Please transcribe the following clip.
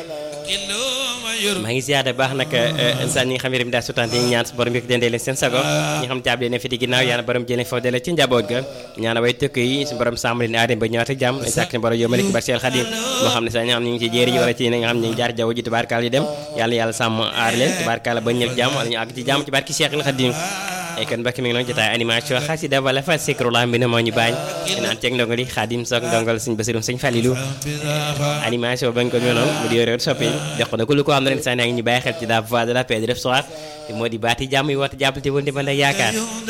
maa ngi ziyaare baax nag insaan ñi nga xam ne daa sutante ñi ñaan su borom yëkk dendee leen seen sago ñi nga xam caabi leen fi di ginnaaw yàlla borom jëlee foofu dele ci njaboot ga ñaan way tëkk yi su borom sàmm leen aadem ba ñëwaat ak jàmm sàkk ne borom yow malik bar seel xadim moo xam ne sax ñi nga xam ne ñu ngi ci jéeri yi wala ci ñi nga xam ne ñu ngi jaar jaww ji tubaarkaal yi dem yàlla yàlla sàmm aar leen tubaarkaal ba ñëw jàmm wala ñu àgg ci jàmm ci barki Cheikhul Khadim ay kon mbokk mi ngi noonu jotaay animation xasida wala fa sikrullah mbi ne moo ñu baañ naan ceeg ndongo li xaadim soog ndongal sëñ basirum sëñ falilu animation bañ ko ñu noonu mu di yore soppi jox ko na ku lu ko xam ne ren saa ñu bàyyi xel ci la voix de la paix de l'histoire te moo di baati jàmm yi woote jàppal te wënde mën a yaakaar